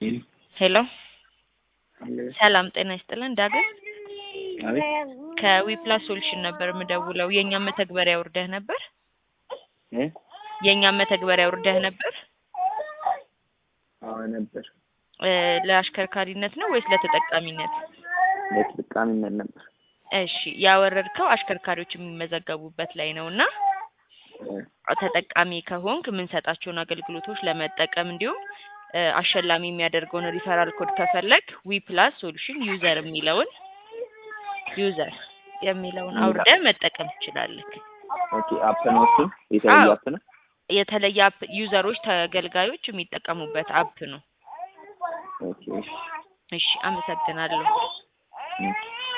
ሄሎ ሰላም ጤና ይስጥልን ዳግም አቤት ከዊፕላስ ሶሉሽን ነበር የምደውለው የእኛም መተግበሪያ ውርደህ ነበር እ የእኛም መተግበሪያ ውርደህ ነበር አዎ ነበር እ ለአሽከርካሪነት ነው ወይስ ለተጠቃሚነት ለተጠቃሚነት ነበር እሺ ያወረድከው አሽከርካሪዎች የሚመዘገቡበት ላይ ነው እና እ ተጠቃሚ ከሆንክ የምንሰጣቸውን አገልግሎቶች ለመጠቀም እንዲሁም እ አሸላሚ የሚያደርገውን ሪፈራል ኮድ ከፈለግ ዊ ፕላስ ሶሉሽን ዩዘር የሚለውን ዩዘር የሚለውን አውርደህ መጠቀም ትችላለህ። ኦኬ አፕ ነው እሱ የተለየ አዎ። አፕ ነው የተለየ አፕ ዩዘሮች ተገልጋዮች የሚጠቀሙበት አፕ ነው። ኦኬ እሺ እሺ አመሰግናለሁ። እ